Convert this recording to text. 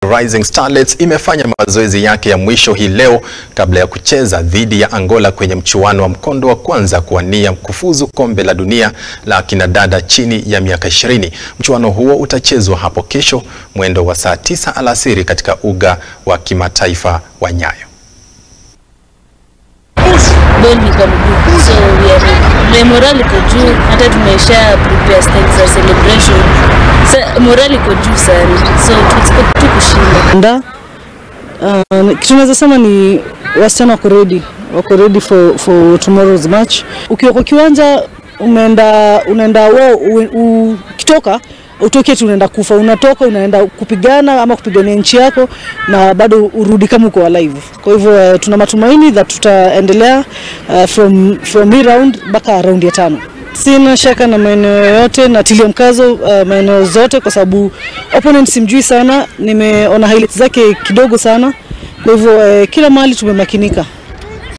Rising Starlets imefanya mazoezi yake ya mwisho hii leo kabla ya kucheza dhidi ya Angola kwenye mchuano wa mkondo wa kwanza kuwania kufuzu kombe la dunia la kinadada chini ya miaka 20. Mchuano huo utachezwa hapo kesho mwendo wa saa 9 alasiri katika uga wa kimataifa wa Nyayo. Ball ni kwa mguu, so we are ready. Morale iko juu, hata tumesha prepare stage za celebration. Sa, morale iko juu sana, so tu expect tu kushinda. Nda uh, kitu naweza sema ni wasichana wako ready, wako ready for, for tomorrow's match. Ukiwa kwa kiwanja umeenda unaenda wao ukitoka utoke tu unaenda kufa, unatoka unaenda kupigana ama kupigania nchi yako na bado urudi kama uko alive. Kwa hivyo uh, tuna matumaini that tutaendelea uh, from, from hii round mpaka round ya tano. Sina shaka na maeneo yote, natilia mkazo uh, maeneo zote kwa sababu opponent simjui sana, nimeona highlights zake kidogo sana, kwa hivyo uh, kila mahali tumemakinika.